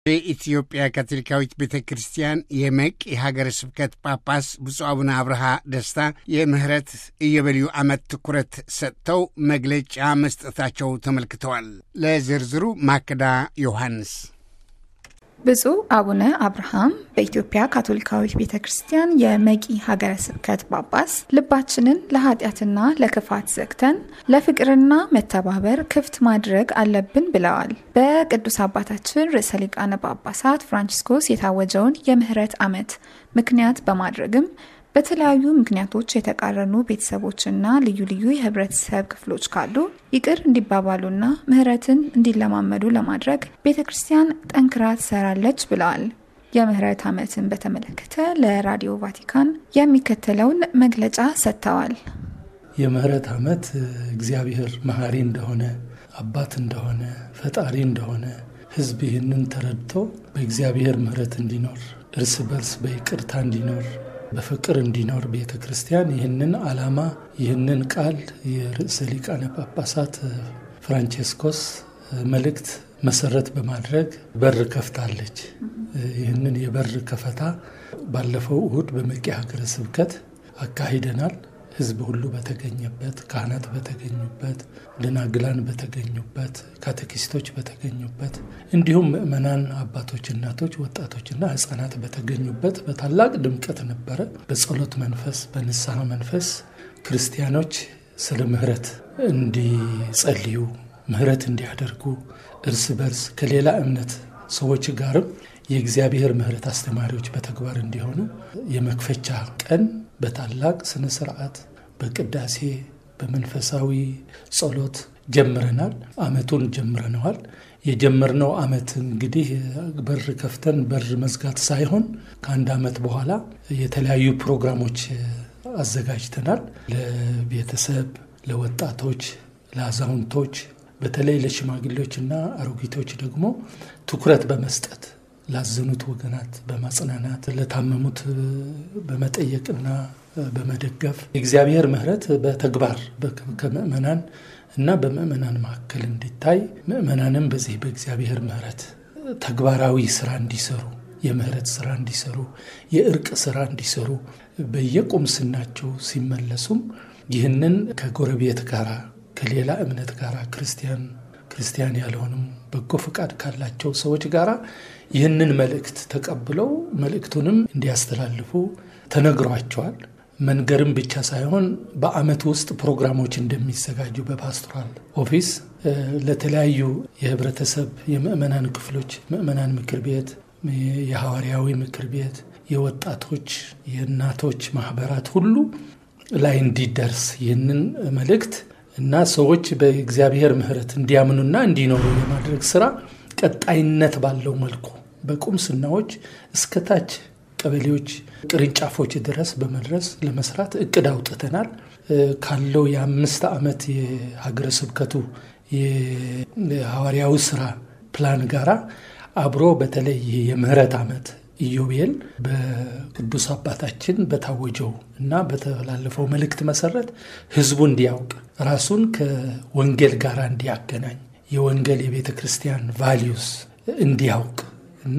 የኢትዮጵያ ካቶሊካዊት ቤተ ክርስቲያን የመቅ የሀገረ ስብከት ጳጳስ ብፁዕ አቡነ አብርሃ ደስታ የምህረት ኢዮቤልዩ ዓመት ትኩረት ሰጥተው መግለጫ መስጠታቸው ተመልክተዋል። ለዝርዝሩ ማክዳ ዮሐንስ ብፁዕ አቡነ አብርሃም በኢትዮጵያ ካቶሊካዊት ቤተ ክርስቲያን የመቂ ሀገረ ስብከት ጳጳስ ልባችንን ለኃጢአትና ለክፋት ዘግተን ለፍቅርና መተባበር ክፍት ማድረግ አለብን ብለዋል። በቅዱስ አባታችን ርዕሰ ሊቃነ ጳጳሳት ፍራንቺስኮስ የታወጀውን የምህረት ዓመት ምክንያት በማድረግም በተለያዩ ምክንያቶች የተቃረኑ ቤተሰቦችና ልዩ ልዩ የህብረተሰብ ክፍሎች ካሉ ይቅር እንዲባባሉና ምህረትን እንዲለማመዱ ለማድረግ ቤተ ክርስቲያን ጠንክራ ትሰራለች ብለዋል። የምህረት ዓመትን በተመለከተ ለራዲዮ ቫቲካን የሚከተለውን መግለጫ ሰጥተዋል። የምህረት ዓመት እግዚአብሔር መሐሪ እንደሆነ አባት እንደሆነ ፈጣሪ እንደሆነ ህዝብ ይህንን ተረድቶ በእግዚአብሔር ምህረት እንዲኖር እርስ በርስ በይቅርታ እንዲኖር በፍቅር እንዲኖር ቤተ ክርስቲያን ይህንን ዓላማ ይህንን ቃል የርዕሰ ሊቃነ ጳጳሳት ፍራንቼስኮስ መልእክት መሰረት በማድረግ በር ከፍታለች። ይህንን የበር ከፈታ ባለፈው እሁድ በመቂ ሀገረ ስብከት አካሂደናል። ህዝብ ሁሉ በተገኘበት፣ ካህናት በተገኙበት፣ ደናግላን በተገኙበት፣ ካቴኪስቶች በተገኙበት እንዲሁም ምእመናን አባቶች፣ እናቶች፣ ወጣቶችና ህጻናት በተገኙበት በታላቅ ድምቀት ነበረ። በጸሎት መንፈስ፣ በንስሐ መንፈስ ክርስቲያኖች ስለ ምህረት እንዲጸልዩ፣ ምህረት እንዲያደርጉ እርስ በርስ ከሌላ እምነት ሰዎች ጋርም የእግዚአብሔር ምህረት አስተማሪዎች በተግባር እንዲሆኑ የመክፈቻ ቀን በታላቅ ስነ ስርዓት በቅዳሴ በመንፈሳዊ ጸሎት ጀምረናል። አመቱን ጀምረነዋል። የጀመርነው አመት እንግዲህ በር ከፍተን በር መዝጋት ሳይሆን ከአንድ አመት በኋላ የተለያዩ ፕሮግራሞች አዘጋጅተናል። ለቤተሰብ፣ ለወጣቶች፣ ለአዛውንቶች በተለይ ለሽማግሌዎችና አሮጊቶች ደግሞ ትኩረት በመስጠት ላዘኑት ወገናት በማጽናናት ለታመሙት በመጠየቅና በመደገፍ የእግዚአብሔር ምሕረት በተግባር ከምእመናን እና በምእመናን መካከል እንዲታይ ምእመናንም በዚህ በእግዚአብሔር ምሕረት ተግባራዊ ስራ እንዲሰሩ የምህረት ስራ እንዲሰሩ የእርቅ ስራ እንዲሰሩ በየቁምስናቸው ሲመለሱም ይህንን ከጎረቤት ጋራ ከሌላ እምነት ጋር ክርስቲያን ክርስቲያን ያልሆኑም በጎ ፈቃድ ካላቸው ሰዎች ጋር ይህንን መልእክት ተቀብለው መልእክቱንም እንዲያስተላልፉ ተነግሯቸዋል። መንገርም ብቻ ሳይሆን በአመት ውስጥ ፕሮግራሞች እንደሚዘጋጁ በፓስቶራል ኦፊስ ለተለያዩ የህብረተሰብ የምእመናን ክፍሎች ምእመናን ምክር ቤት፣ የሐዋርያዊ ምክር ቤት፣ የወጣቶች የእናቶች ማህበራት ሁሉ ላይ እንዲደርስ ይህንን መልእክት እና ሰዎች በእግዚአብሔር ምሕረት እንዲያምኑና እንዲኖሩ የማድረግ ስራ ቀጣይነት ባለው መልኩ በቁምስናዎች እስከታች ቀበሌዎች ቅርንጫፎች ድረስ በመድረስ ለመስራት እቅድ አውጥተናል። ካለው የአምስት ዓመት የሀገረ ስብከቱ የሐዋርያዊ ስራ ፕላን ጋራ አብሮ በተለይ የምህረት ዓመት ኢዮቤል በቅዱስ አባታችን በታወጀው እና በተላለፈው መልእክት መሰረት ህዝቡ እንዲያውቅ ራሱን ከወንጌል ጋር እንዲያገናኝ የወንጌል የቤተ ክርስቲያን ቫሊዩስ እንዲያውቅ እና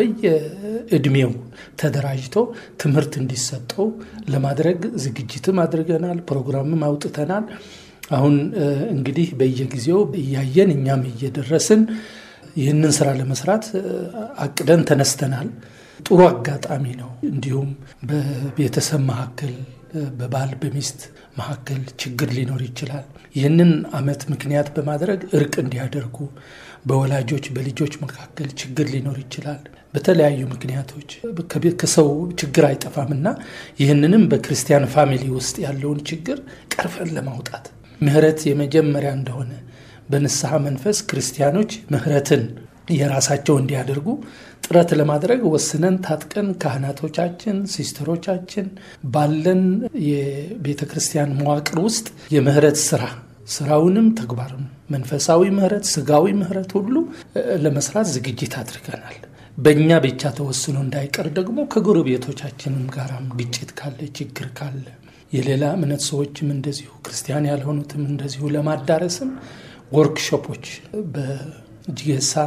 በየእድሜው ተደራጅቶ ትምህርት እንዲሰጠው ለማድረግ ዝግጅትም አድርገናል። ፕሮግራምም አውጥተናል። አሁን እንግዲህ በየጊዜው እያየን እኛም እየደረስን ይህንን ስራ ለመስራት አቅደን ተነስተናል። ጥሩ አጋጣሚ ነው። እንዲሁም በቤተሰብ መካከል በባል በሚስት መካከል ችግር ሊኖር ይችላል። ይህንን ዓመት ምክንያት በማድረግ እርቅ እንዲያደርጉ በወላጆች በልጆች መካከል ችግር ሊኖር ይችላል። በተለያዩ ምክንያቶች ከሰው ችግር አይጠፋምና ይህንንም በክርስቲያን ፋሚሊ ውስጥ ያለውን ችግር ቀርፈን ለማውጣት ምህረት የመጀመሪያ እንደሆነ በንስሐ መንፈስ ክርስቲያኖች ምህረትን የራሳቸው እንዲያደርጉ ጥረት ለማድረግ ወስነን ታጥቀን ካህናቶቻችን፣ ሲስተሮቻችን ባለን የቤተ ክርስቲያን መዋቅር ውስጥ የምህረት ስራ ስራውንም ተግባርም መንፈሳዊ ምህረት፣ ስጋዊ ምህረት ሁሉ ለመስራት ዝግጅት አድርገናል። በእኛ ብቻ ተወስኖ እንዳይቀር ደግሞ ከጎረቤቶቻችንም ጋራም ግጭት ካለ ችግር ካለ የሌላ እምነት ሰዎችም እንደዚሁ ክርስቲያን ያልሆኑትም እንደዚሁ ለማዳረስም ወርክሾፖች በጅጌሳ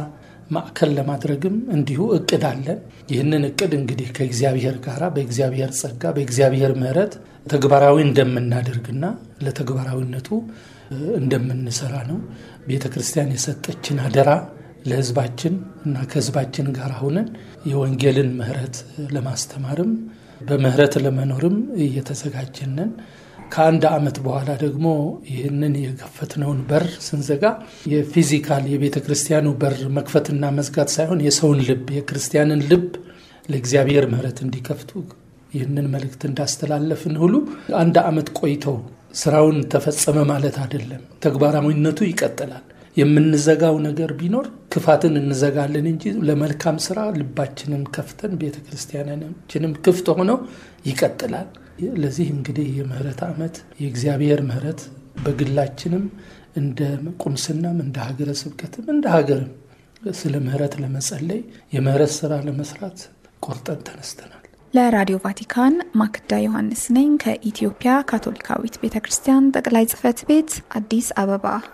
ማዕከል ለማድረግም እንዲሁ እቅድ አለን። ይህንን እቅድ እንግዲህ ከእግዚአብሔር ጋር በእግዚአብሔር ጸጋ በእግዚአብሔር ምሕረት ተግባራዊ እንደምናደርግና ለተግባራዊነቱ እንደምንሰራ ነው። ቤተ ክርስቲያን የሰጠችን አደራ ለሕዝባችን እና ከሕዝባችን ጋር ሁነን የወንጌልን ምሕረት ለማስተማርም በምሕረት ለመኖርም እየተዘጋጀንን ከአንድ ዓመት በኋላ ደግሞ ይህንን የከፈትነውን በር ስንዘጋ የፊዚካል የቤተ ክርስቲያኑ በር መክፈትና መዝጋት ሳይሆን የሰውን ልብ የክርስቲያንን ልብ ለእግዚአብሔር ምሕረት እንዲከፍቱ ይህንን መልእክት እንዳስተላለፍን ሁሉ አንድ ዓመት ቆይተው ስራውን ተፈጸመ ማለት አይደለም። ተግባራዊነቱ ይቀጥላል። የምንዘጋው ነገር ቢኖር ክፋትን እንዘጋለን እንጂ ለመልካም ስራ ልባችንን ከፍተን ቤተ ክርስቲያናችንም ክፍት ሆነው ይቀጥላል። ለዚህ እንግዲህ የምህረት ዓመት የእግዚአብሔር ምህረት በግላችንም እንደ ቁምስናም እንደ ሀገረ ስብከትም እንደ ሀገርም ስለ ምህረት ለመጸለይ የምህረት ስራ ለመስራት ቆርጠን ተነስተናል። ለራዲዮ ቫቲካን ማክዳ ዮሐንስ ነኝ ከኢትዮጵያ ካቶሊካዊት ቤተ ክርስቲያን ጠቅላይ ጽሕፈት ቤት አዲስ አበባ